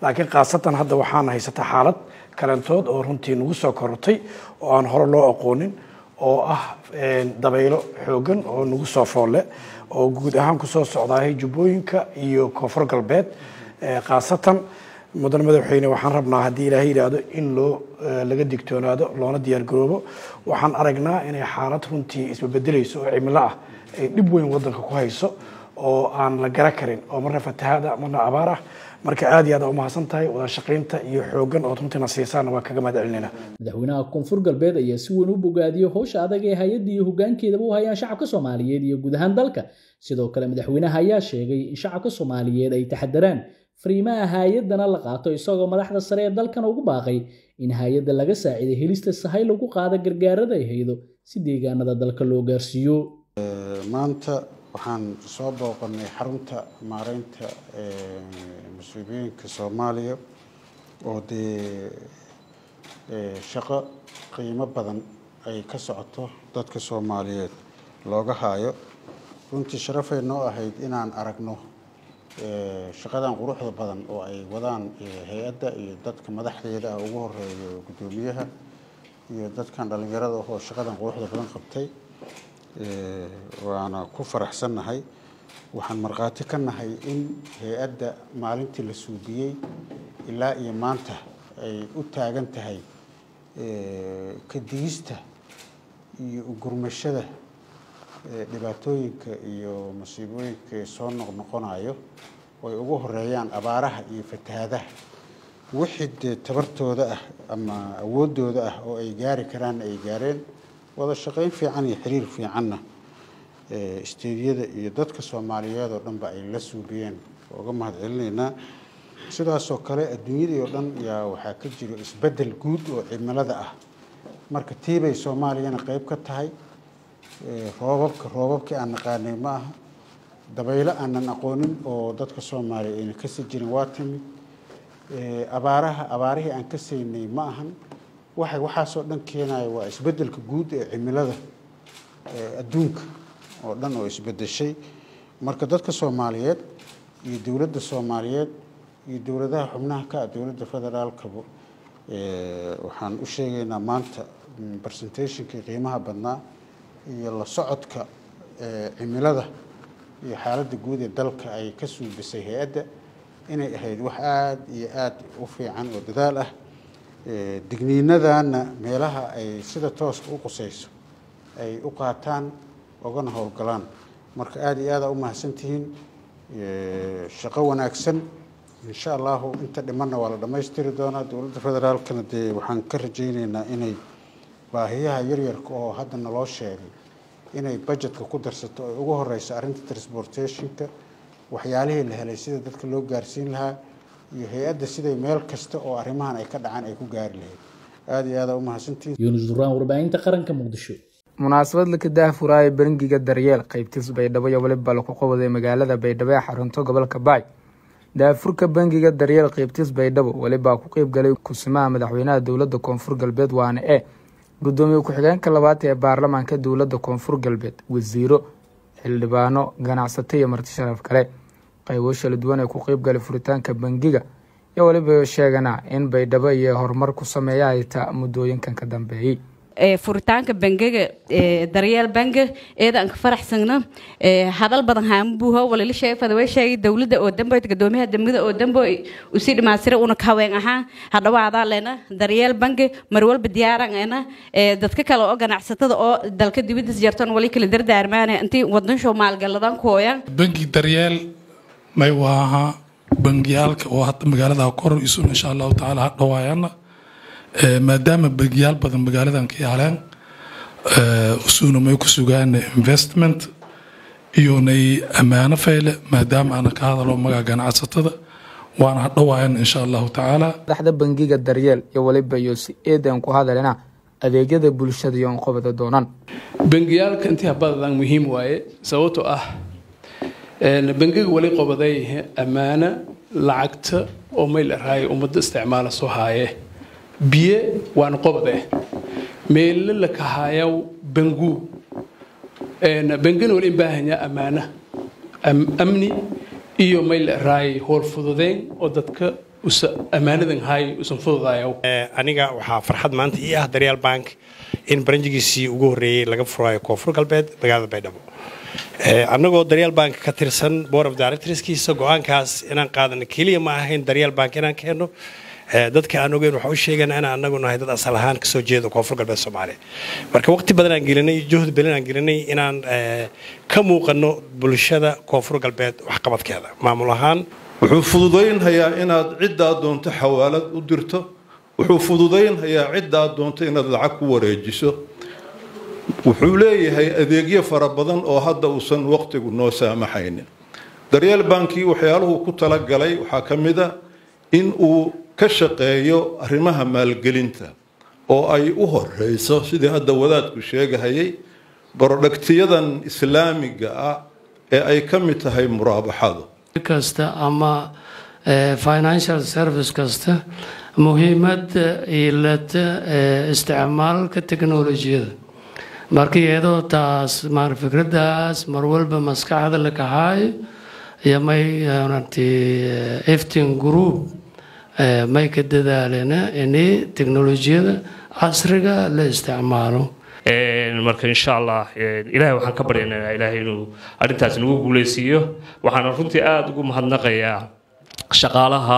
laakiin khaasatan hadda waxaana haysata xaalad kalentood oo runtii nagu soo korortay oo aan hore loo aqoonin oo ah dabaylo xoogan oo nagu soo foolle oo guud ahaan kusoo socdaahay jubbooyinka iyo koonfur galbeed khaasatan mudan madaxweyne waxaan rabnaa haddii ilaahay yidhaahdo in loo laga digtoonaado loona diyaargaroobo waxaan aragnaa inay xaalad runtii isbabedelayso oo cimilo ah ay dhib weyn wadanka ku hayso oo aan la gara karin oo marna fatahaada marna abaar ah marka aad iyo aad umahadsan tahay wada shaqaynta iyo xoogan ood runtiina siisaana waa kaga mahad celinayna madaxweynaha koonfur galbeed ayaa si weyn u bogaadiyey howsha adag ee hay-adda iyo hogaankeedaba u hayaan shacabka soomaaliyeed iyo guud ahaan dalka sidoo kale madaxweynaha ayaa sheegay in shacabka soomaaliyeed ay taxadaraan fariimaha hay-adana la qaato isagoo madaxda sare ee dalkan ugu baaqay in hay-adda laga saaciday helista sahay lagu qaado gargaarada ay haydo si deegaanada dalka loo gaarsiiyo maanta waxaan soo booqanay xarunta maareynta musiibooyinka soomaaliya oo dee shaqo qiimo badan ay ka socoto dadka soomaaliyeed looga haayo runtii sharafay noo ahayd inaan aragno shaqadan quruxda badan oo ay wadaan hay-adda iyo dadka madaxdeeda ah ugu horeeyo guddoomiyaha iyo dadkan dhallinyarada oo shaqadan quruxda badan qabtay waana ku faraxsannahay waxaan markhaati ka nahay in hay-adda maalintii la suubiyey ilaa iyo maanta ay u taagan tahay ka digista iyo ugurmashada dhibaatooyinka iyo masiibooyinka soo noqnoqonayo oo ay ugu horeeyaan abaaraha iyo fatahaadaha wixii dee tabartooda ah ama awooddooda ah oo ay gaari karaanna ay gaareen wada shaqayn fiican iyo xiriir fiicanna isteediyada iyo dadka soomaaliyeed oo dhanba ay la suubiyeen uga mahad celinaynaa sidaasoo kale adduunyadii oo dhan yaa waxaa ka jiro isbeddel guud oo cimilada ah marka tiibay soomaaliyana qayb ka tahay roobabka roobabkii aan naqaanay ma aha dabaylo aanan aqoonin oo dadka soomaaliya ayna kasi jirin waa timid abaaraha abaarihii aan ka saynay ma ahan waxay waxaasoo dhan keenaya waa isbeddelka guud ee cimilada adduunka oo dhan oo isbeddeshay marka dadka soomaaliyeed iyo dowladda soomaaliyeed iyo dowladaha xubnaha ka ah dowladda federaalkaba waxaan u sheegaynaa maanta presentationkii qiimaha badnaa iyo la socodka cimilada iyo xaaladda guud ee dalka ay ka suubisay hay-adda inay ahayd wax aada iyo aada u fiican oo dadaal ah digniinadana meelaha ay sida tooska u qusayso ay u qaataan ogana howlgalaan marka aada iyo aada u mahadsantihiin shaqo wanaagsan insha allahu inta dhimanna waa la dhammaystiri doonaa dowladda federaalkana dee waxaan ka rajayneynaa inay baahiyaha yaryarka oo hadda naloo sheegay inay budgetka ku darsato ay ugu horeyso arrinta transportationka waxyaalihii la helay sida dadka loo gaarsiin lahaa iyo hay-adda siday meel kasta oo arrimahan ay ka dhacaan ay ku gaari lahayd aada iyo aada u mahadsantihiin yuunus duraan warbaahinta qaranka muqdisho munaasabad laka daahfuraayo bangiga daryeel qaybtiis baydhabo iyo weliba laku qabaday magaalada baydhabo ee xarunto gobolka baay daafurka bangiga daryeel qaybtiis baydhabo welibaa ku qeybgalay kusimaha madaxweynaha dowladda koonfur galbeed waana e gudoomiye ku-xigeenka labaad ee baarlamaanka dowladda koonfur galbeed wasiiro xildhibaano ganacsato iyo marti sharaf kale qaybo shala duwan ee ku qeybgalay furitaanka bangiga iyo weliba sheegana in baydhabo iyo horumar ku sameeya ay ta muddooyinkan ka dambeeyey furitaanka bangiga daryeel bangi eedaan ka faraxsagna hadal badan haamubuho walila sheefada way sheegay dowladda oo dambe gadoomiyaha dambida oo dambe usii dhimaasira una ka haween ahaan hadhawaadaa leena daryeel bangi mar walba diyaaran ena dadka kale oo ganacsatada oo dalka dibadiis jartan wali kala dardaarmaana intii wadansho maalgaladan kooyan bangi daryeel may waaha bangiyaalka oo hadda magaalada kor isun insha allahu tacaala hadhawaayana maadaama bangiyaal badan magaaladan ka yaaleen usuuna may ku sugaan investment iyo nay ammaano fayle maadaama aana ka hadalo magaca ganacsatada waana hadhawaayan insha allahu tacaala madaxda bangiga daryeel iyo weliba iyo si eedan ku hadalina adeegyada bulshada iyo onqobada doonaan bangiyaalka intii badan muhiim waaye sababtoo ah bangiga wali qobaday ammaano lacagta oo mayl araayo ummadda isticmaala soo haaye biyo waan qobade meelle la kahaayaw bangu bangana wali baahanya ammaana amni iyo mayl raay howl fududeyn oo dadka usa ammaanadan hay usan fududaaya aniga waxaa farxad maanta ii ah daryeel bank in baranjigiisii ugu horreeyey laga furayo koonfur galbeed magaalada baydhabo annagoo daryeel bank ka tirsan board of directorskiisa go-aankaas inaan qaadano keliya ma ahayn daryeel bank inaan keenno dadka aan ogeyn waxaa u sheegana inaan anagu nahay dad asal ahaan kasoo jeeda koonfur galbeed soomaaliya marka waqti badan aan gelinay juhdi badan aan gelinay inaan ka muuqano bulshada koonfur galbeed waxqabadkeeda maamul ahaan wuxuu fududaynhayaa inaad ciddaa doonto xawaalad u dirto wuxuu fududaynhayaa ciddaa doonto inaad lacag ku wareejiso wuxuu leeyahay adeegyo fara badan oo hadda uusan waqtigu noo saamaxaynin daryeel bankii waxyaaluhu ku talagalay waxaa ka mid a in uu ka shaqeeyo arrimaha maalgelinta oo ay u horeyso sidii hadda wadaadku sheegahayay borodhagtiyadan islaamiga ah ee ay ka mid tahay muraabaxadu kasta ama financial service kasta muhiimadda ilata isticmaalka teknolojiyada marka iyadoo taas maar fikradaas mar walba maskaxda la kaxaayo iyo may iftin group may ka dadaalena ini teknolojiyada casriga la isticmaalo marka insha allah ilaahay waxaan ka baryaynaa ilaahay inuu arrintaas nagu guuleysiiyo waxaana runtii aada ugu mahadnaqayaa shaqaalaha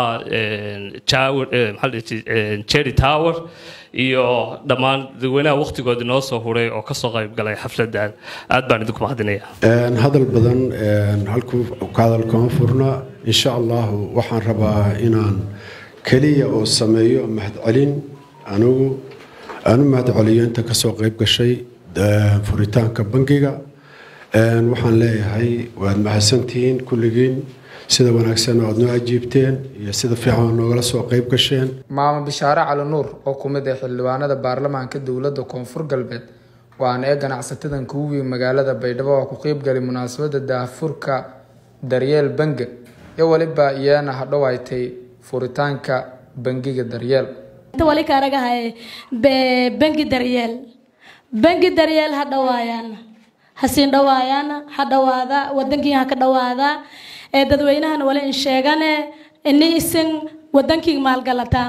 jerry tower iyo dhammaan dadweynaha waqtigooda noo soo huray oo kasoo qayb galay xafladan aad baan idinku mahadinaya hadal badan halku ka hadal kama furna insha allahu waxaan rabaa inaan keliya oo sameeyo mahadcelin anigu aan u mahadceliyo inta kasoo qayb gashay furitaanka bangiga waxaan leeyahay waad mahadsantihiin kulligiin sida wanaagsan oo aad noo ajiibteen iyo sida fiican noogala soo qayb gasheen maamo bishaare cali nuur oo ku mid ah xildhibaanada baarlamaanka dowladda koonfur galbeed waana ee ganacsatadan kugu weyn magaalada baydhabo oo ku qeybgalay munaasabada daahfurka daryeel bange iyo weliba iyana hadhowaytay furitaanka bangiga daryeel wali kaaragahaye bangi daryeel bangi daryeel ha dhawaayaana hasiin dhawaayaana ha dhawaada wadankii ha ka dhawaada ee dadweynahana wali in sheegane ini isin wadankii maalgalataan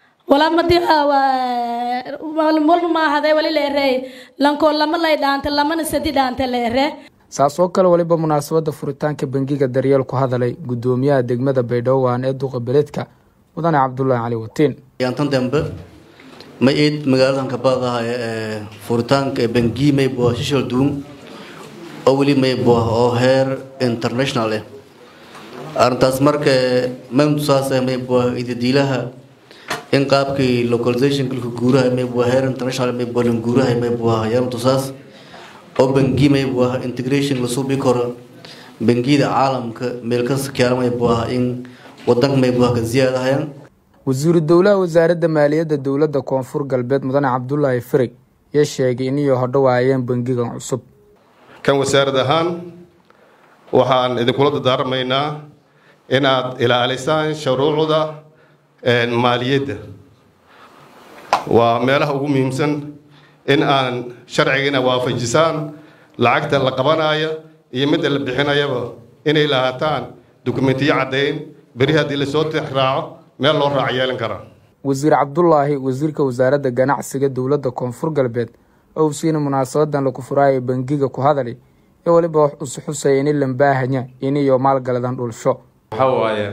wala maahade wali leere lanko lama lay dhaante lamana sadi dhaante leere saas oo kale weliba munaasabada furitaanka bangiga daryeel ku hadalay gudoomiyaha degmada baydhabo waan ee duqa beledka mudane cabdulaahi cali watiin yaantan dambe ma iid magaaladan kabadaha ee furitaanka ee bangi maybo shishal duun oo weli maybo oo heer international eh arrintaas marka mamtusaas maybo idadiilaha in qaabkii localization kulka guuraha maybo heer international maybo lan guuraha maybo yaantusaas oo bangi maybo integration la suubi karo bangiyada caalamka meel kasta keena maybo in wadanka maybo ka ziyaadahayaan wasiiru dowlaha wasaaradda maaliyadda dowladda koonfur galbeed mudane cabdulaahi firig iyo sheegay iniyo hodhowaayeen bangigan cusub kan wasaarad ahaan waxaan idinkula dardaarmaynaa inaad ilaalisaan shuruucda maaliyadda waa meelaha ugu muhiimsan in aan sharcigiina waafajisaan lacagta la qabanaya iyo midda la bixinayaba inay lahaataan dukumentiyo caddayn beri haddii lasoo raaco meel loo raac yeelan karaa wasiir cabdulaahi wasiirka wasaaradda ganacsiga dowladda koonfur galbeed oo siina munaasabadan lagu furaayo bangiga ku hadali iyo weliba wax usu xusaya ini lambaahanya iniyo maalgaladan dhulsho waxaa waaye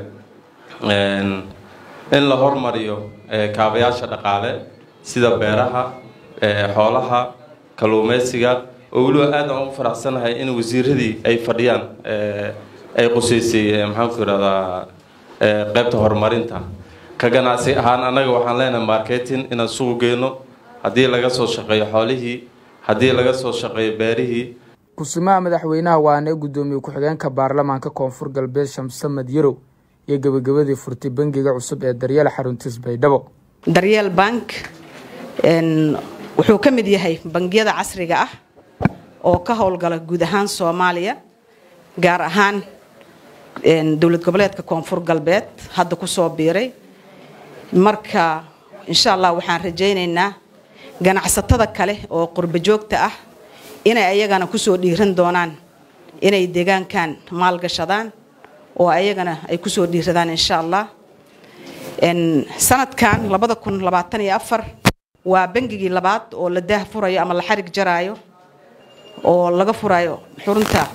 in la hormariyo kaabayaasha dhaqaale sida beeraha xoolaha kalluumeysiga oo weliba aad aan u faraxsanahay in wasiiradii ay fadhiyaan ay quseysay maxaanku irahdaa qaybta horumarinta ka ganacsi ahaan annaga waxaan leenahay marketing inaan sugu geyno haddii laga soo shaqeeyo xoolihii haddii laga soo shaqeeyo beerihii kusimaha madaxweynaha waana ee gudoomiye ku-xigeenka baarlamaanka koonfur galbeed shamse madyarow iyo gebagabadii furtay bangiga cusub ee daryeel xaruntiis baydhabo daryeel bank wuxuu ka mid yahay bangiyada casriga ah oo ka howlgala guud ahaan soomaaliya gaar ahaan dowlad goboleedka koonfur galbeed hadda kusoo biiray marka insha allah waxaan rajaynaynaa ganacsatada kale oo qurbo joogta ah inay ayagana kusoo dhiiran doonaan inay deegaankan maalgashadaan oo ayagana ay kusoo dhiiradaan insha allah sanadkan labada kun labaatan iyo afar waa bangigii labaad oo la daah furayo ama la xarig jaraayo oo laga furayo xurunta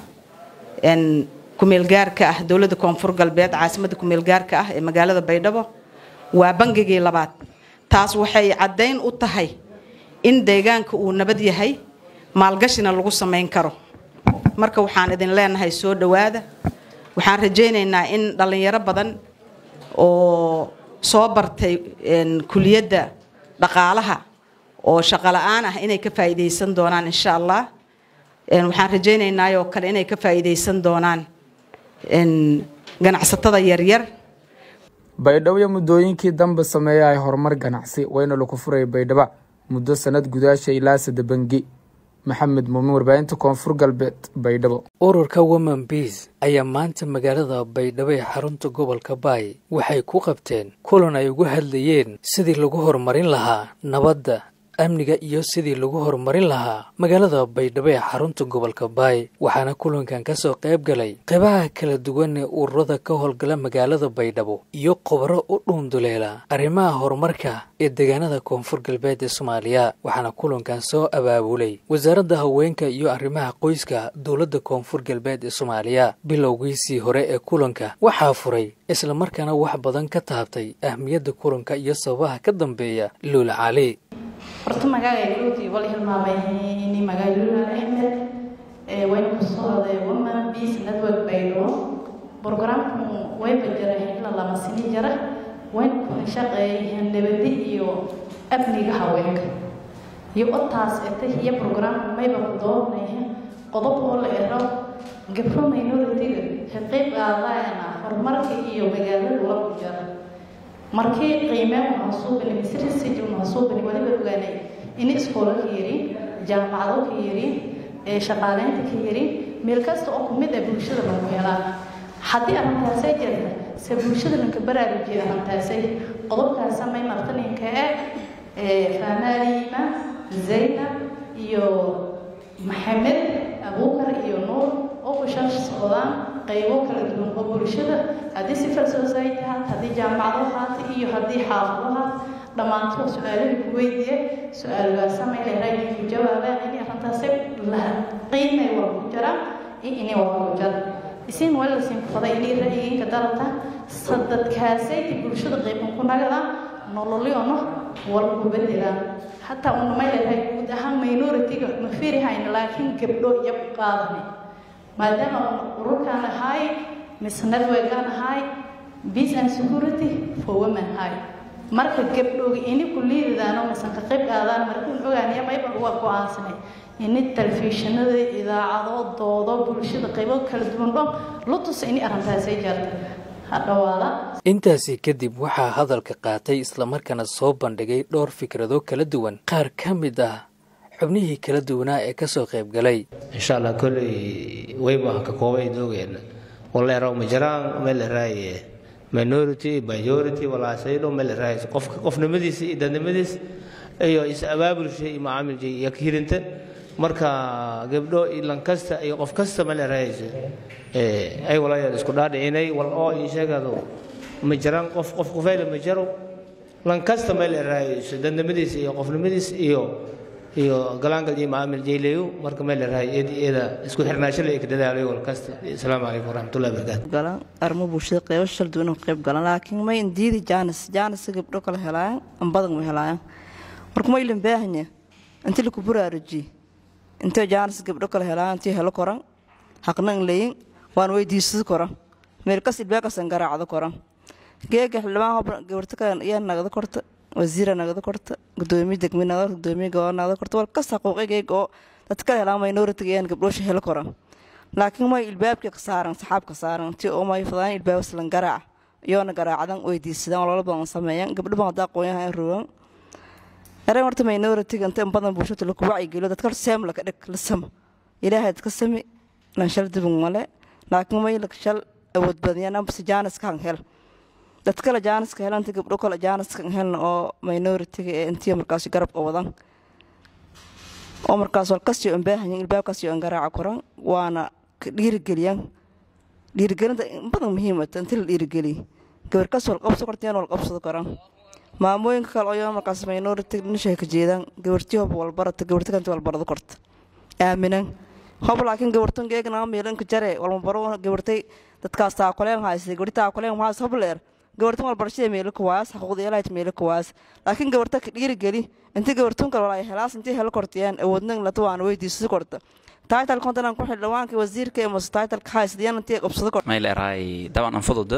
kumeelgaarka ah dowladda koonfur galbeed caasimadda kumeelgaarka ah ee magaalada baydhabo waa bangigii labaad taas waxay caddayn u tahay in deegaanka uu nabad yahay maalgashina lagu samayn karo marka waxaan idin leenahay soo dhowaada waxaan rajaynaynaa in dhallinyaro badan oo soo bartay kuliyadda dhaqaalaha oo shaqo la-aan ah inay ka faa'iidaysan doonaan insha allah waxaan rajaynaynaa oo kale inay ka faa'iidaysan doonaan ganacsatada yaryar baydhabo iyo muddooyinkii dambe sameeya ay horumar ganacsi wayna lagu furay baydhaba muddo sanad gudaasha ilaa sada bangi maxamed muumin warbaahinta koonfur galbeed baydhabo ururka women beas ayaa maanta magaalada baydhabo ee xarunta gobolka baay waxay ku qabteen kulan ay ugu hadlayeen sidii lagu horumarin lahaa nabadda amniga iyo sidii lagu horumarin lahaa magaalada baydhabo ee xarunta gobolka baay waxaana kulankan ka soo qayb galay qaybaha kala duwan ee ururada ka howlgala magaalada baydhabo iyo khubaro u dhuunduleela arrimaha horumarka ee deegaanada koonfur galbeed ee soomaaliya waxaana kulankan soo abaabulay wasaaradda haweenka iyo arrimaha qoyska dowladda koonfur galbeed ee soomaaliya bilowgiisii hore ee kulanka waxaa furay islamarkaana wax badan ka taabtay ahmiyadda kulanka iyo sababaha ka dambeeya luula cali horta magacayga luuti wal hilmaamay magaalula axmed wayna kusoo haday woman peace network baydhabo programku way bajara xilla lama sini jara wayna kuna shaqeeyeen nabadi iyo amniga haweenka iyo otaas eta iyo programku mayba ku doonaya qodob oo la ero gabro minoritiga ka qayb qaadayana horumarka iyo magaalada la ku jara markii qiimeen mahasuubani mise research mahasuubani waliba ogaanay in iskoola ka yiri jaamacado ka yiri ee shaqaaleynta ka yiri meel kasta oo kumid ah bulshada lagu helaa haddii arrintaasay jirta se bulshada lanka baraarujiya arrintaasay qodobkaas samay martaninka ee faamaaliima zaynab iyo maxamed abuukar iyo nuur oo ku shar socdaan qaybo kala duwan oo bulshada haddii civil society haat haddii jaamacado haata iyo haddii xaafado haat dhammaantood su-aalahii ku weydiiye su-aalgaas samay leedahay ku jawaabaa in arrintaasi la qiimay waa ku jira iyo inay waa ku jira isin waa la siin faday inay ra'yigiinka dalata sadadkaasay bulshada qayban ku nagada nololyono wal ku bedelaan hataa una may leedahay guud ahaan minority-ga ma firi hayna laakiin gabdho iyo ku qaadanay maadaama ururkaan ahay mise networkaan ahay peace and security for women ahay marka gabdhooga ini ku liididaano misan ka qayb qaadaan markuun ogaanaya mayba waa go-aansanay ini telefishinada idaacado doodo bulshada qaybo kala duwan dho la tusa ini arrintaasay jarta hadhawaada intaasi kadib waxaa hadalka qaatay islamarkaana soo bandhigay dhowr fikrado kala duwan qaar ka mid ah xubnihii kala duwanaa ee kasoo qayb galay insha allah kolley wayba ka koobay doogeen waleero majaraan meeleraay minority majority walaasaydo meeleraay qofka qofnimadiisa iyo dadnimadiis iyo is abaabulsha iyo macaamilsha iyo kirinta marka gabdho iyo lankasta iyo qof kasta meeleraay ay walaayad isku dhaadhicinay wal oo in sheegado majaraan qof qof qofayla majaro lankasta meeleraay dadnimadiisa iyo qofnimadiisa iyo iyo galaangal iyo macaamil jayleyo marka meel rahay iyada isku xirnaasho la ka dadaalayo wal kasta asalaamu calaykum waraxmatullahi wabarakaatu galan arrimo bulshada qeybo shal duwan ka qayb galan laakiin may indiidi jaanis jaanis gabdho kala helayaan an badan ma helayaan marka ma ilin baahanya intii laku buraaruji intee jaanis gabdho kala helayaan intii helo koran haqna in leyin waan weydiisad koran meel kas ilbaakasan garaacdo koran geega xildhibaan gabarta kale ayaa nagada korta wasiira nagada korta gudoomiye degme nagada gudoomiye gobol nagada korta wal kasta xuquuqigayga oo dadka kala helaan minoritiga ayaan gabdhoosha helo koran laakiin may ilbaabkii ka saaran saxaabka saaran ti oo may fadaan ilbaab islan garaac iyoona garaacadan weydiisadaan walala badan sameeyaan gabdho badan hadaa aqoonyaha in rugan ereen horta minoritiga inta in badan bulshada laku wacyigeliyo dadka seem laka dhig la samo ilaahay dadka sami lan shal dibin male laakiin may shal awood badiyaan ambase jaaniska han hel dad kale jaaniska helanta gabdho kale jaaniska helna oo minoritiga ee intii markaas garabka wadan oo markaas walkastii on baahanyin ilbaabkaasii on garaaca koran waana dhiirigeliyaan dhiirigelinta in badan muhiimata inti la dhiirigeliy gabar kas walqabso kortiyaan walqabsado karan maamooyinka kale oo markaas minority nishay ka jeedaan gabartii hob walbarata gabarti kanta walbarado korta aaminan hob laakiin gabartan geegna meelanka jare walmabaro gabartay dadkaas taakuleen haysay gabarti taakuleen haas hob leer gabartan walbarashada meelo kuwaas xaquuqda ilaahayt meelo kuwaas laakiin gabarta ka dhiirigeli intii gabartun kale walaa helaas intii helo kortiyaan awoodnan lata waan weydiisada korta title kontanan ku xildhibaanka wasiirka ee mase titleka haysdiyaan intii qabsado korta may leerahay daban anfadoda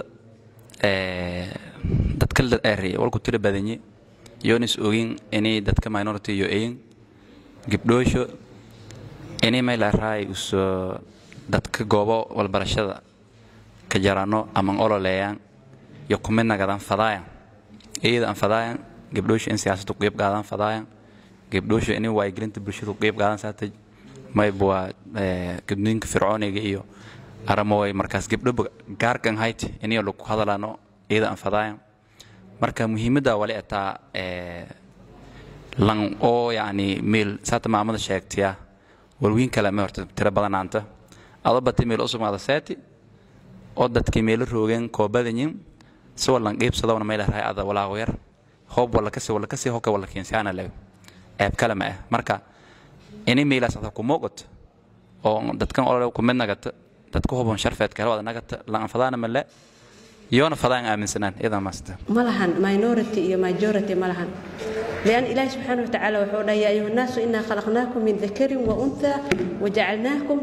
dadka la eray walku tira badanye yonis ogin inay dadka minority yo eyin gabdhoosho inay may leerahay uso dadka goobo walbarashada ka jarano aman ololeeyaan iyo kumid nagadan fadaayan iyada aan fadaayan gabdhoosho in siyaasaddu qeyb qaadan fadaayan gabdhoosho inay wacyigelinta bulshadu qeyb qaadan saata mayba waa gudniinka fircooniga iyo aramoway markaas gabdho gaarkan hayt inay lagu hadalano iyada aan fadaayan marka muhiimadda wali ataa lan oo yacni meel saata maamada sheegtaya walwiin kale ma horta tiro badanaanta adoo batay meel usugnaada seeti oo dadkii meelo roogeen koobadanyin si wallan qiibsadowna meel rahay ada walaaqo yar hoob walla kasi walla kasi hoka walla keensiyaana leeg ceeb kale ma ah marka inay meelaas ata ku muuqato oo dadkan olole ku mid nagata dadku hubon sharfeed kale wada nagata lan fadaana male yoona fadaan aaminsanaan idan maasta ma lahan minority iyo majority ma lahan لأن إله سبحانه وتعالى وحول يا أيها الناس إنا خلقناكم من ذكر وأنثى وجعلناكم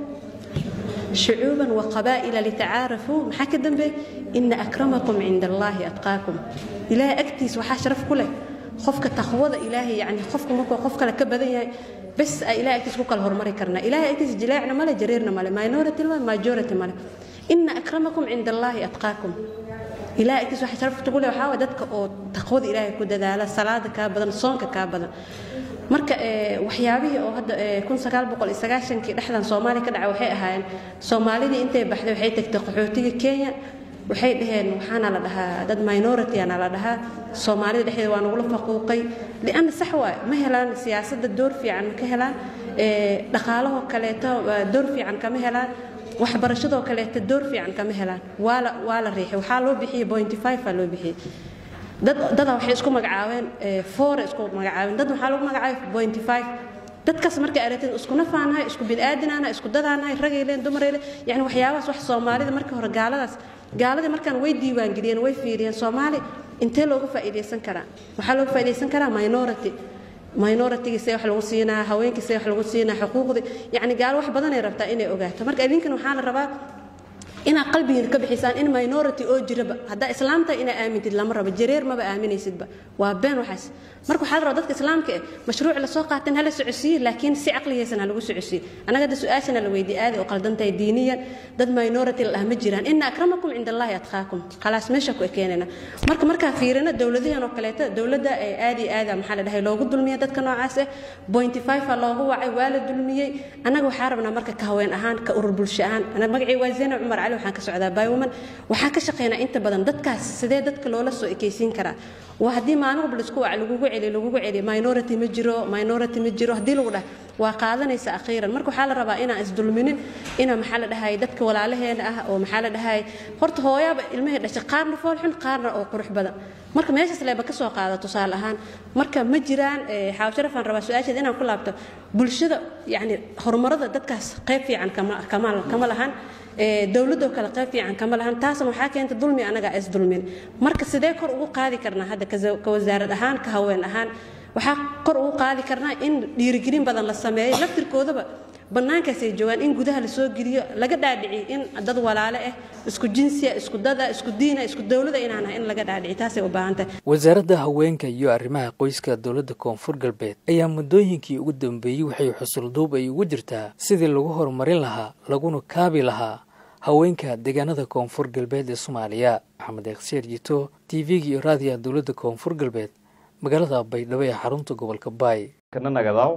شعوبا وقبائل لتعارفوا محاك الدنبي إن أكرمكم عند الله أتقاكم إلهي أكتيس وحاشرف كله خفك تخوض إلهي يعني خفك مكو خفك لك بدن بس إلهي أكتيس كوكا الهرمري كرنا إلهي أكتيس جلاعنا مالا جريرنا مالا ماينورتي مالا ماجورتي مالا إن أكرمكم عند الله أتقاكم ilaahay agtiis waxa sharaf tugu leh waxaa dadka oo taqwada ilaahay ku dadaala salaada kaa badan soonka kaa badan marka waxyaabihii oo hadda kun sagaal boqol iyo sagaashankii dhexdan soomaaliya ka dhacay waxay ahaayeen soomaalidii intay baxday waxay tagtay qaxootiga kenya waxay dhaheen waxaana la dhahaa dad minority ana la dhahaa soomaalida dhexdeeda waa nagula faquuqay lianna sax waay ma helaan siyaasadda door fiican ma ka helaan dhaqaalahoo kaleeto door fiican kama helaan waxbarashadoo kaleeta door fiican kama helaan waa la waa la riixay waxaa loo bixiyey point five aa loo bixiyey dad dada waxay isku magacaabeen four isku magacaabeen dad waxaa lagu magacaabay point five dadkaas markay aragteen isku nafaanahay isku bini'aadinaanahay isku dadaanahay ragay leen dumaray leen yani waxyaabahaas wax soomaalida markii hore gaaladaas gaaladii markaan way diiwaangeliyeen way fiiriyeen soomaali intee looga faa'iidaysan karaa waxaa looga faa'iidaysan karaa minority minoritigiisee wax lagu siinaa haweenkiisee wax lagu siinaa xuquuqdii yacni gaalo wax badanay rabtaa inay ogaato marka idinkan waxaa la rabaa inaad qalbigiina ka bixisaan in minority oo jiraba haddaa islaamta inaa aamintid lama rabo jareer maba aaminaysidba waa been waxaas marka waxaa la rabaa dadka islaamka eh mashruuc lasoo qaateen hala socodsiiye laakiin si caqligaysan ha lagu socodsiiye annaga hadda su-aashana la weydiye aaday oo qaldantahay diiniyan dad minority la dhah ma jiraan ina akramakum cinda allahi atqaakum khalaas meesha ku ekeenayna marka markaa fiirina dowladaheen oo kaleeta dowladda aad iyo aada maxaa la dhahay loogu dulmiya dadka noocaas eh pointy five a loogu wacay waa la dulmiyey annaga waxaa rabnaa marka ka haween ahaan ka urur bulsho ahaan anaga magacii waa zeyna cumar cali waxaan ka socdaa bywoman waxaan ka shaqeynaa inta badan dadkaas sidee dadka loola soo ekeysiin karaa waa haddii maalin walba laisku wac lagugu celiyo lagugu celiyo minority ma jiro minority ma jiro haddii lagu dhah waa qaadanaysa akhiiran marka waxaa la rabaa inaan isdulminin ina maxaa la dhahay dadka walaalaheena ah oo maxaa la dhahay horta hooyaaba ilmahii dhashay qaarna foolxun qaarna oo qurux badan marka meeshaas leeba ka soo qaada tusaale ahaan marka ma jiraan xaawo sharafaan rabaa su-aasheeda inaan ku laabto bulshada yacni horumarada dadkaas qayb fiican kama kama kama lahan dowladoo kale qayb fiican kama lahan taasna waxaa keenta dulmi anaga is dulmin marka sidee kor ugu qaadi karnaa hadda ka wasaarad ahaan ka haween ahaan waxaa kor ugu qaadi karnaa in dhiirigelin badan la sameeyo laftirkoodaba bannaankaasay joogaan in gudaha lasoo geliyo laga dhaadhiciyo in dad walaale ah isku jinsiya isku dada isku diina isku dowlada inaan in laga dhaadhiciyo taasay u baahan tahay wasaaradda haweenka iyo arrimaha qoyska dowladda koonfur galbeed ayaa muddooyinkii ugu dambeeyey waxay xusulduub ay ugu jirtaa sidii lagu horumarin lahaa laguna kaabi lahaa haweenka deegaanada koonfur galbeed ee soomaaliya maxamed eeksheer jito t v-ga iyo raadiyaha dowladda koonfur galbeed magaalada baydhabo ee xarunta gobolka baay kana nagadaw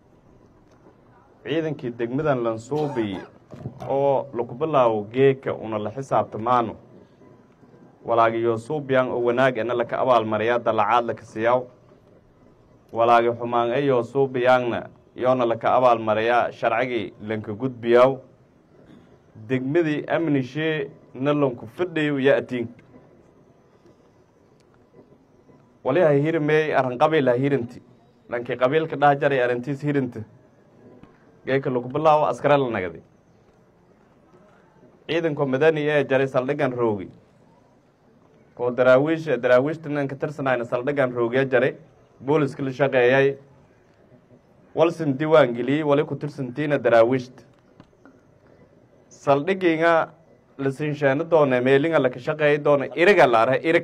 ciidankii degmadan lansuubi oo laku bilaawo geeka una la xisaabtamaano walaagi yoosuubiyan oo wanaag ena laka abaalmariyaa dalacaad laka siyaw walaagi xumaan e yoosuubiyaangna yoona laka abaalmariyaa sharcigii lanka gudbiyaw degmadii amnishee na lanku fadhayo ya atiin wali ha hirimey aran qabiil ha hirinti dhankii qabiilka dhaha jaray arantiis hirinta geeka lagu bilaawo askare la nagday ciidanko madani ee jaray saldhigan roogi oo daraawiish daraawiishta ninka tirsanayna saldhigan roogya jaray booliska la shaqeeyay walsin diiwaan geliyey wali ku tirsantiina daraawiishta saldhigiinga la sinsheeno doona meelinga laka shaqeeyi doona iriga la are irig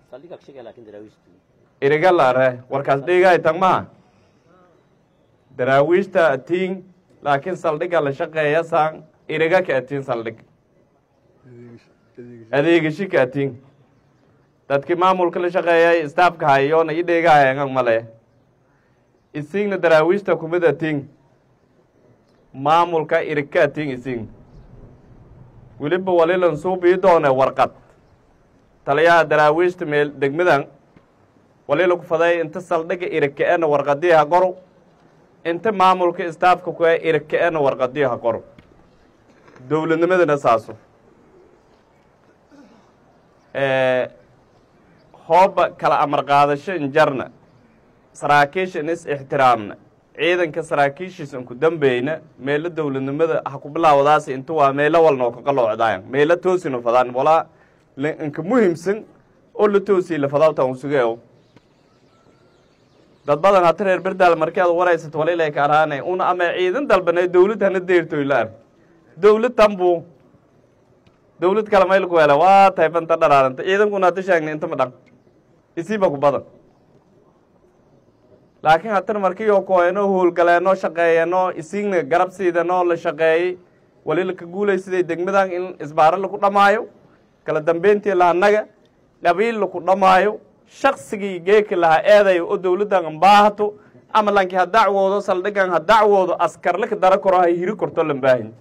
iriga la are warkaas dhiigaay tag maha daraawiishta atiin laakiin saldhiga la shaqeeya saan iriga ka atiin saldhig adeegashi ka atiin dadkii maamulka la shaqeeyay staafka hayoona i dheegahayangan male isiingna daraawiishta kumid atiin maamulka irig ka atiin isiing weliba walilan suubii doone warqad taliyaha daraawiishta meel degmadan walila ku faday inta saldhiga irig ka-ena warqadii ha qoro inta maamulka staafka ku irig ka-ena warqadii ha qoro dowladnimadana saaso hooba kala amar qaadasho injarna saraakiisha in is ixtiraamna ciidanka saraakiishiisan ku dambeyna meelo dowladnimada ha ku bilaawadaas inta waa meelo walnoo kaqaloocdaayan meelo toosina fadaan walaa inka muhimsan oo la toosii la fadaawta un sugeeo dad badan hata reer berdaal markeed waraysato walilay ka araane una ama ciidan dalbanay dowlad hana deertoy la ar dowlad tanbu dowlad kale mayl ku hele waa tahay banta dharaaranta ciidankuna hata sheegnay inta ma dhan isiiba ku badan laakiin hatan markiyo kooyano howlgaleeno shaqeeyano isiigna garab siidano la shaqeeyey wali laka guulay siday degmadan in isbaaro laku dhamaayo kala dambeyntii lahanaga qabiil laku dhamaayo shaksigii geeki lahaa eedayo oo dowladdan ambaahato ama lanki ha dacwoodo saldhigan ha dacwoodo askarlaka dara koro ha hiri korto lambaahin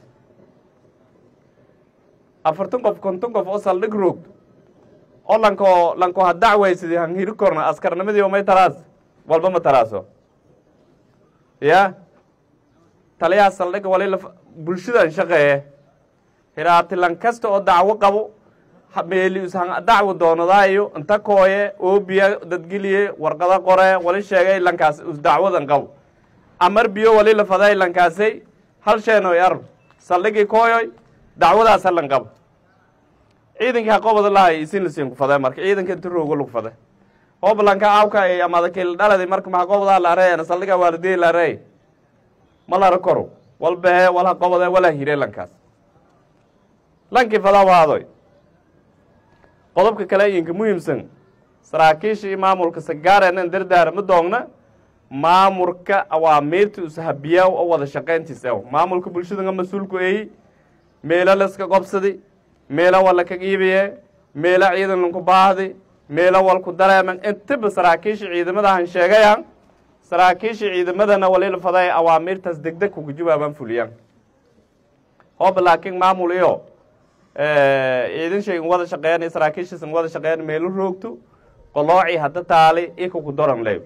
afartan qof konton qof oo saldhig roogto oo lanko lanko ha dacwaysidii han hiri korna askarnimadii omay taraas walba ma taraaso ya taliyaha saldhiga wali bulshadan shaqeeye hiraatilan kasta oo dacwo qabo meelius han dacwo doonadaayo inta kooye oobiya dadgeliye warqada qore wali sheegay lankaas us dacwadan qabo amar biyo wali la faday lankaasay hal sheenoy ar saldhigii kooyoy dacwadaas halan qabo ciidankii haqobada lahay isin lasiin ku faday marka ciidanka inta roogo lagu faday hoobalanka awka ay amadakil dhaladi marka mahaqobada la arey saldhiga waalidey la arey ma lara koro wal behe wal haqobade wala hire lankaas lankii fadaa waadoy qodobka kale idinka muhiimsan saraakiisha iyo maamulka sagaarenan dardaara ma doogna maamulka awaamiirta ushabiyaa oo wada shaqayntiis ew maamulka bulshadanga mas-uulku eeyi meelo laska qobsadi meelo wal laka iibiye meelo ciidan lanku baahdi meelo walku dareeman intaba saraakiisha ciidamadahan sheegayan saraakiisha ciidamadana walila faday awaamiirtaas degdeg kuga jawaabaan fuliyaan hooba laakiin maamul iyo ciidan shaygan wada shaqeeyan iyo saraakiishiisan wada shaqeeyan meelo roogto qolooci hadda taali ikaku doran leeb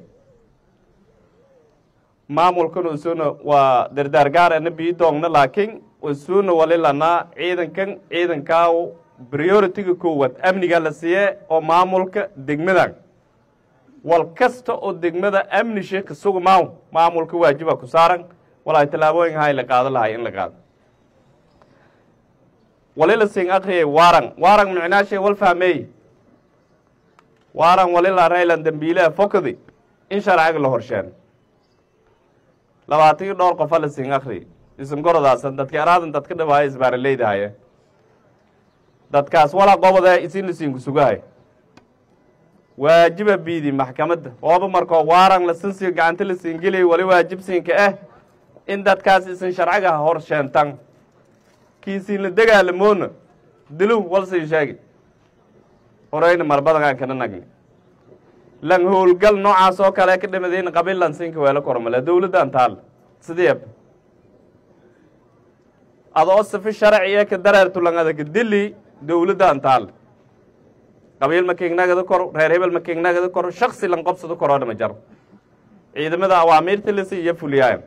maamulkan usuna waa dardaar gaarana bii doogna laakiin usuna walilanaa ciidankan ciidankaaw prioritiga koowaad amniga la siiye oo maamulka degmadan wal kasta oo degmada amni sheeka suga maaw maamulka waajiba ku saaran walaay tallaabooyin hay la qaado lahay in la qaado walila sing akriyay warang warang micnaashay wal fahmeey warang walila raylan dambiilaha fokadi in sharciga la horsheen labaatan iyo dhowr qofa la sing akri isan gorodaasan dadki araadan dadka dhawaaya isbaaraleydahaye dadkaas walaa qobode isin lasiinku sugahay waajiba biidi maxkamadda ooba markoo waarang lasinsiga gacanta lasiingeliy wali waajibsiinka ah in dadkaas isin sharciga hor sheentan kiisiin la dagaalamoona dilu walsin sheegi horeyna marbadangaan kana nagni lan howlgal noocaas oo kale ka dhimadayna qabiil lansinka weelo kormale dowladdan taal sideeb adoo sifi sharci ee ka dareertu lan adaga dili dowladdan taal qabiil makiignagada koro reer hebel makiignagada koro shaksi lan qobsado koroona ma jaro ciidamada awaamiirta lasi iyo fuliyaayo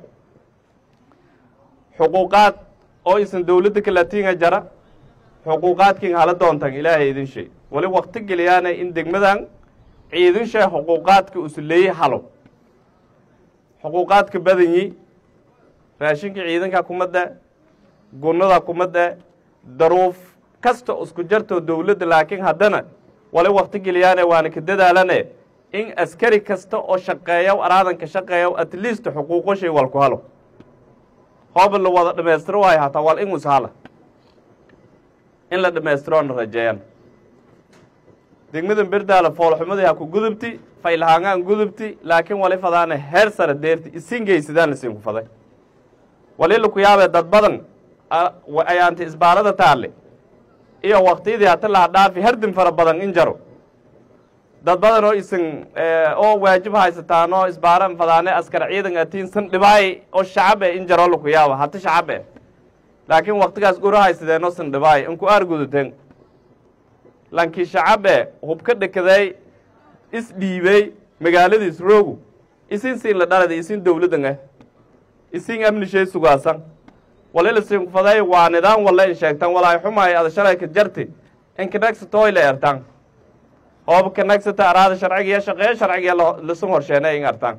xuquuqaad oo isan dowladda kalatiinga jara xuquuqaadkiin hala doontan ilaahay idin shay wali wakti geliyaana in degmadan ciidan shay xuquuqaadka usuleeyey halo xuquuqaadka badanyi raashinka ciidanka kumadda gunnada kumadda daruuf kasta isku jarto dowladda laakiin haddana wali wakti geliyaane waana ka dadaalane in askari kasta oo shaqeeya araadanka shaqeeya at least xuquuqo shay walku halo hooba la wada dhammaystiro waayo hataa wal in hala in la dhammaystiroona rajeeyan degmadan berdaala foolxumadii ha ku gudubti faylahaangaan gudubti laakiin wali fadaana heer sare deerti isin geysadaan isinku faday wali laku yaabee dad badan ayaanti isbaalada taalle iyo waktiyadii hata laha dhaafi hardin fara badan in jaro dad badan oo isin oo waajib haysataan oo isbaaran fadaane askar ciidan atiinsan dhibaay oo shacabe in jaro laku yaaba hata shacabe laakiin waktigaas gura haysadeen oo san dhibaay inku aar guduteen lankii shacabe hubka dhekaday isdhiibey magaaladiis roogu isin siin la dhalada isin dowladdan ah isin amnishay sugaasan walila sinku faday waa nidaam walla in sheegtan walaay xumaay ada shalayka jarti inkanagsato ila ertan hooba kanagsata araada sharcigiya shaqeeya sharcigiya lasun horsheena in artan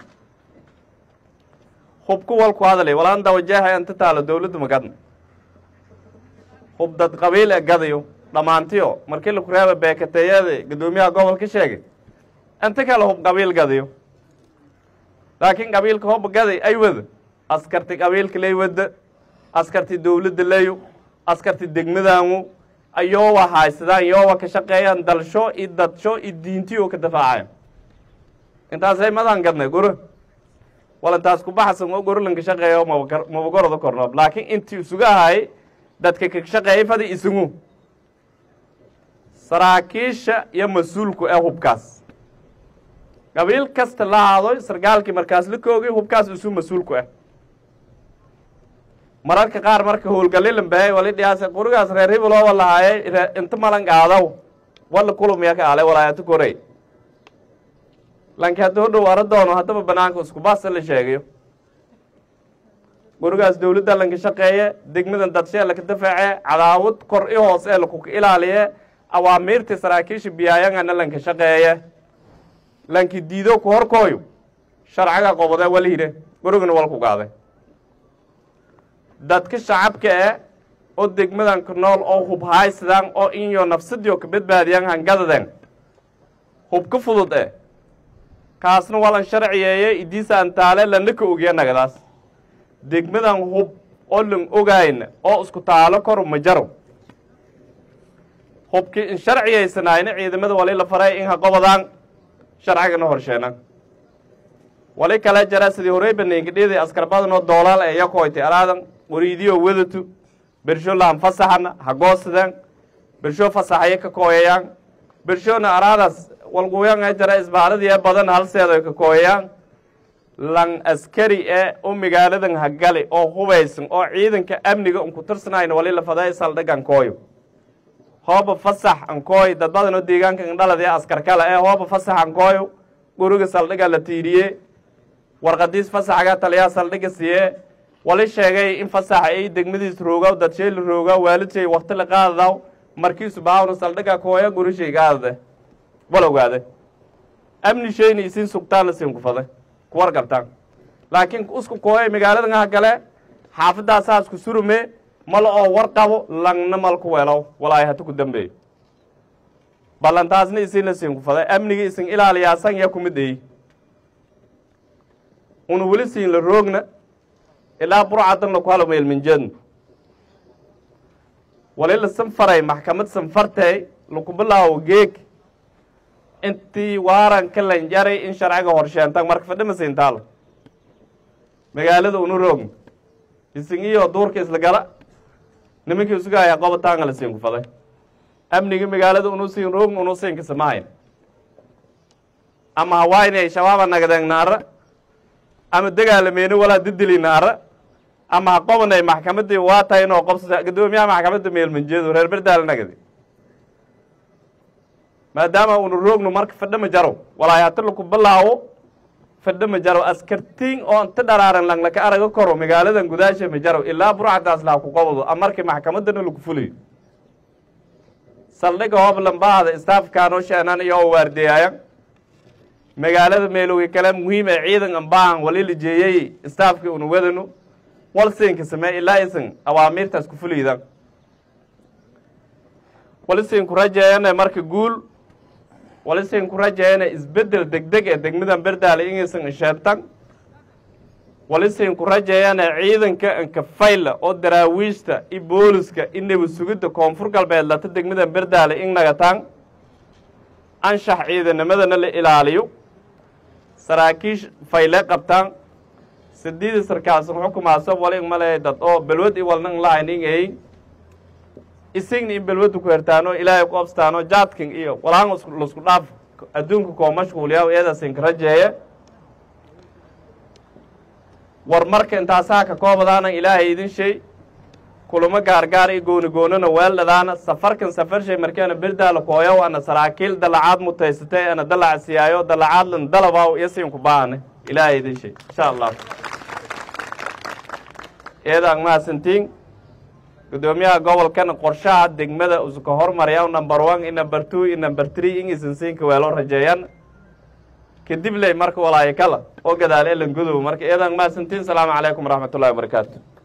hubku walku hadalay walaan dawajaha inta taalo dowladda magadna hub dad qabiil e gadayo dhammaantiyo markii laku reeba beekateeyada guddoomiyaha gobolka sheegay inta kale hub qabiil gadayo laakiin qabiilka hubba gaday ay wada askarti qabiilka lay wada askarti dowladda layo askarti degmadaangu ayoowa haysadaan yoowa ka shaqeeyaan dalsho i dadsho i diintiyo ka dafaacayan intaasay madan gadnay guro wal intaas ku baxsan oo gorolanka shaqeeyo mabagoroda kornoob laakiin intii isuga ahay dadka ka shaqeeyay fadi isungu saraakiisha iyo mas-uulku ee hubkaas qabiil kasta la haado sargaalkii markaas la koogay hubkaas isu mas-uulku ah mararka qaar marka howlgalilan bahay wali dhiyaase qurigaas reer hibilooba lahaaye inta malan qaadaw wala kulumiya ka ale walaayata korey lanki hadduu dhow ara doono haddaba banaanka isku baasa la sheegayo gurigaas dowladda lanka shaqeeye degmadan dadshee laka dafaace cadaawad kor i hoos ee lakuka ilaaliye awaamiirtii saraakiisha biyaayangana lanka shaqeeye lanki diido ku horkooyo sharcaga qobode walihide gurigana walku gaaday dadka shacabka eh oo degmadan ku nool oo hub haysadaan oo inyo nafsadiyo ka badbaadiyaan hangadaden hub ka fudud eh kaasna walan sharciyeeye idiisa antaale lana ka ogiya nagadaas degmadan hub oo lan ogayna oo isku taalo kor ma jaro hubkii in sharciyaysanayna ciidamada wali la faray in ha qobadaan sharcigana horsheenan wali kale jara sidii horey baneengidhidi askar badan oo doolaal ee yakoyti alaadan wariidiyo wadatu bersho laan fasaxana ha goosadeen bersho fasaxaya ka kooyayaan bershona araadas walguyan ee jara isbaaradii ee badan halseedo ka kooyayaan lan askari ee u magaaladan hagali oo hubaysan oo ciidanka amniga unku tirsanayna wali la faday saldhigan kooyo hooba fasax ankooy dad badan oo deegaanka indhalad ee askar kale ee hooba fasax ankooyo guriga saldhiga la tiiriye warqadiis fasaxga taliyaa saldhiga siye wali sheegay in fasax ay degmadiis roogaw dadshay la roogaa waalidshey wakti la qaadadaw markiisu baawna saldhiga kooya gurishay gaadade wal ogaade amni shayna isin sugtaan la siin kufaday kuwar gartaan laakiin isku kooyay magaaladan ha gale xaafadaasaas ku surume mala oo war qabo langna mal ku weelow walaahi hata ku dambeeyo ballantaasna isin la siin kufaday amniga isin ilaaliyaasan ya kumid eyi una weli siin la roogna ilaa burcadan laku halo meelminjeedna wali la sanfaray maxkamad sanfartay laku bilaawo geeg intii waaranka lanjaray in sharciga horsheentan marka fadhima siintaalo magaalada una roogna isin iyo duurka isla gala nimankii isugahaya qobataanga la siin kufaday amniga magaalada unu siin roogna unu siin kasamahayn ama hawaynay shabaaba nagadeen naara ama dagaalameeno walaa didili naara ama ha qobanay maxkamadii waa tahay inoo qobsata guddoomiyaha maxkamadda meelmanjeedo reer berdaala nagadi maadaama unu roogno marka fadho ma jaro walaay hata laku bilaawo fadho ma jaro askartiin oo inta dharaaran langlaka araga koro magaaladan gudaasha ma jaro ilaa burcadaas laha ku qobdo a markii maxkamadana laku fuliyo saldhiga hoob lambaada istaafkaanoo sheenan iyo oo waardeeyaayan magaalada meelowga kale muhiim ee ciidan ambaahan wali la jeeyey staafkii una wadano walsinka samee ilaa isan awaamiirtaas ku fuliidan walisinku rajeeyana marka guul walisinku rajeeyana isbeddel degdeg ee degmadan berdaale inaysan isheertan walisinku rajeeyana ciidanka inkafayla oo daraawiishta i booliska i nabad sugidda koonfur galbeed lata degmadan berdaale in nagataan anshax ciidanimadana la ilaaliyo saraakiish fayle qabtaan sideedii sarkaalsan xukumaaso wali male dad oo balwad i walna lahayn ingay isigna in balwada ku hertaano ilaahay ku abstaano jaadkin iyo walaan lasku dhaaf adduunka koo mashquuliya eedaasinka rajeeye war marka intaasaa ka koobadaana ilaahay idin shay kulamo gaargaar i gooni goonana weeldhadaana safarkan safar shay markeena berdaala kooyow ana saraakiil dalacaad mutaysatay ana dalac siyaayo dalacaadlan dalabaw yasiinku baane ilaahay idin shay insha allah eedaan mahadsantiin gudoomiyaha gobolkan qorshaha degmada usuka hormaraya number one i number two i number three in isan siinka weelo rajeeyan kadib ley marka walaayo kala oo gadaal elan gudow marka eedaan mahadsantiin salaamu calaykum waraxmatullahi wabarakaatu